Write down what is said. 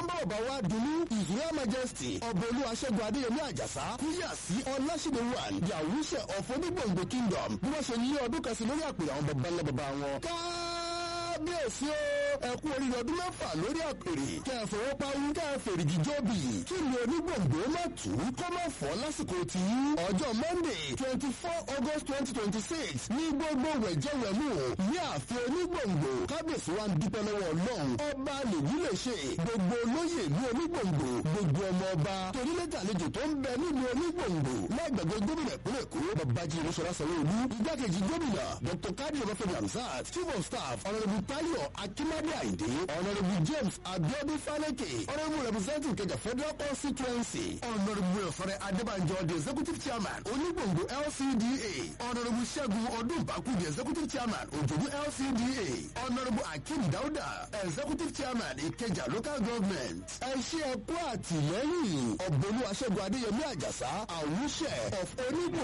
ń bá bàbá wa dunu his royal majesty ọ̀bọ̀lú aṣẹ́gun adéyẹmí àjàsá kúyà sí ọláṣídé one the àwùṣẹ of onígbòǹgbò kingdom bí wọ́n ṣe lé ọdún kan sí lórí àpèrè àwọn baba ńlá baba wọn. kábíyèsí o ẹ kú oríire ọdún mẹ́fà lórí àpèrè kẹfọwọ́páwú kẹfẹ̀rìgì jóbi kí ni onígbòǹgbò má tù ú kó má fọ́ lásìkò tí ọjọ́ monday twenty four august twenty twenty six ní gbogbo wẹ̀jẹ̀wẹ̀mú ní ààfin onígbòǹgbò kábíyèsí wa ń dúpẹ́ lọ́wọ́ ọlọ́run ọba lèyí lè ṣe gbogbo olóyè ní onígbòǹgbò gbogbo ọmọ ọba torílẹ̀tà àlejò tó ń bẹ nílùú onígbòǹgbò lágbàgbé gómìnà ìpínlẹ̀ èkó babájí olóṣọlá sanwó-olú igbákejì gómìnà dr kadi ọbáfẹ́mi hamzat chief of staff honourable tayo akimade ayinde honourable james abiodun faleke honourable representative kẹjà federal constituency honourable ọ̀fẹ́rẹ́ adébànjọ the executive chairman onígbòǹgbò lcda honourable ṣẹ́gun ọdúnbàkú the executive chairman òjòdú lcda honourable akeem dauda executive chairman ìkẹjà local government ẹ ṣe ẹkú àtìlẹ́yìn ọ̀bọ̀lú aṣẹ́gun adéyẹmí àjàsá àwùṣẹ of onígbò